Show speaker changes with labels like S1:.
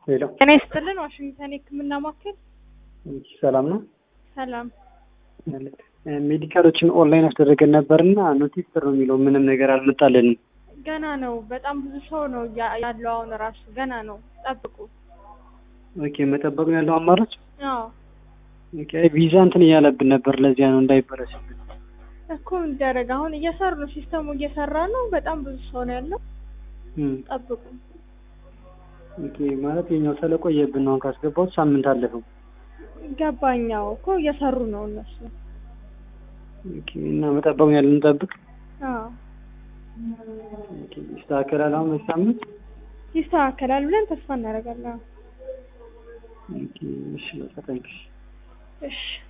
S1: ሄሎ
S2: ጤና ይስጥልን። ዋሽንግተን የሕክምና ማዕከል
S1: ሰላም ነው።
S2: ሰላም።
S1: ሜዲካሎችን ኦንላይን አስደረገን ነበርና ኖቲስ ነው የሚለው ምንም ነገር አልመጣልንም።
S2: ገና ነው። በጣም ብዙ ሰው ነው ያ- ያለው አሁን ራሱ ገና ነው። ጠብቁ።
S1: ኦኬ መጠበቅ ነው ያለው አማራጭ።
S2: አዎ
S1: ኦኬ ቪዛ እንትን እያለብን ነበር፣ ለዚያ ነው እንዳይበረስብን።
S2: እኮ እንደረግ አሁን እየሰሩ ነው። ሲስተሙ እየሰራ ነው። በጣም ብዙ ሰው ነው ያለው።
S1: እም፣
S2: ጠብቁ።
S1: ኦኬ ማለት የኛው ስለቆየብን ነው። አሁን ካስገባሁት ሳምንት አለፈው።
S2: ገባኛው እኮ እየሰሩ ነው እነሱ።
S1: ኦኬ እና መጠበቅ ነው ያለን፣ እንጠብቅ።
S2: አዎ
S1: ኦኬ ይስተካከላል። አሁን በዚህ ሳምንት
S2: ይስተካከላል ብለን ተስፋ እናደርጋለን።
S1: ኦኬ እሺ፣ በቃ ታንክስ።
S2: እሺ